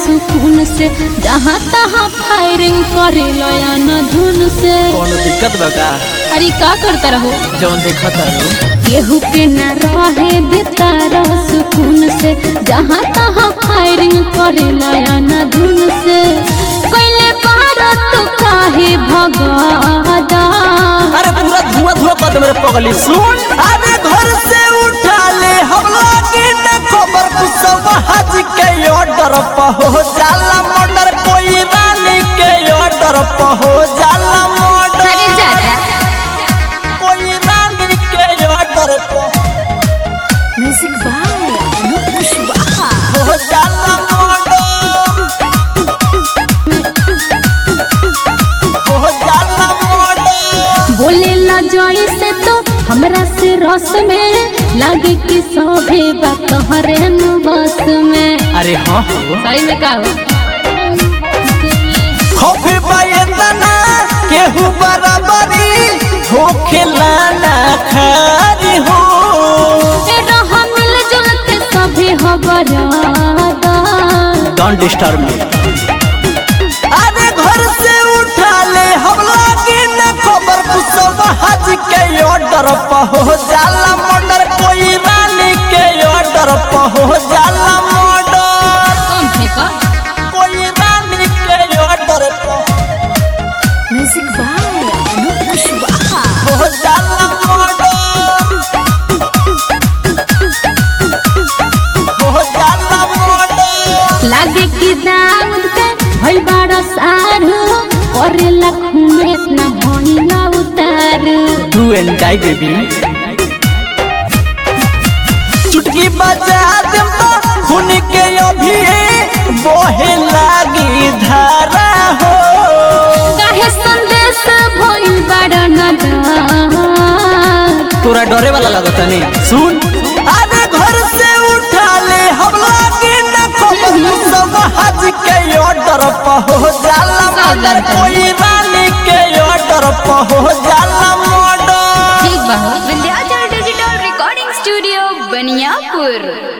सुकून से जहाँ तहाँ फायरिंग करे लयन धुन से कौनो दिक्कत बा का अरे का करता रहो जौन देखत तारू केहू के न रहे बेतारा सुकून से जहाँ तहाँ फायरिंग करे लयन धुन से कैले भारत काहे भगादा अरे पूरा धुआं धुआं कर दे मेरे पगली सुन अरे घर से उठा ले हम लोग ने खबर कुछ हज के ऑर्डर हो जाला मर्डर कोई रानी के ऑर्डर हो जाला मर्डर अरे जादा कोई रानी के order music by Anoop Kushwaha हो जाला मर्डर हो जाला मर्डर बोले ला जोई से तो हमरा से रस में लागे कि सभे बात हरे बस में अरे हाँ हो सही में का हो खोफे बायतना केहू बराबरी हो खिलाना खारी हो ए रहा मिल जुल के सभे हो बरादा डोंट डिस्टर्ब मी अरे घर से उठा ले हम लोग ने खबर कुछ हज के ऑर्डर हो जाला मर्डर कोई रानी के ऑर्डर हो जाला मर्डर कौन थे का कोई रानी के order music by Anoop Kushwaha हो जाला मर्डर हो जाला मर्डर लागे कि दाऊद के भइल बाड़ा सारू करे लखू में इतना भइला उतार डू एंड डाई बेबी चुटकी बजा देम तो खून के अभी बहे लागी धारा हो काहे संदेश भइल बाड़ा नदार तोरा डरे वाला लगता नहीं सुन अरे घर से उठा ले हम लोग न खबर सब हज के ऑर्डर हो जाला मर्डर कोई रानी के ऑर्डर हो जाला मर्डर ठीक बा हो Vindhyachal digital recording studio Baniyapur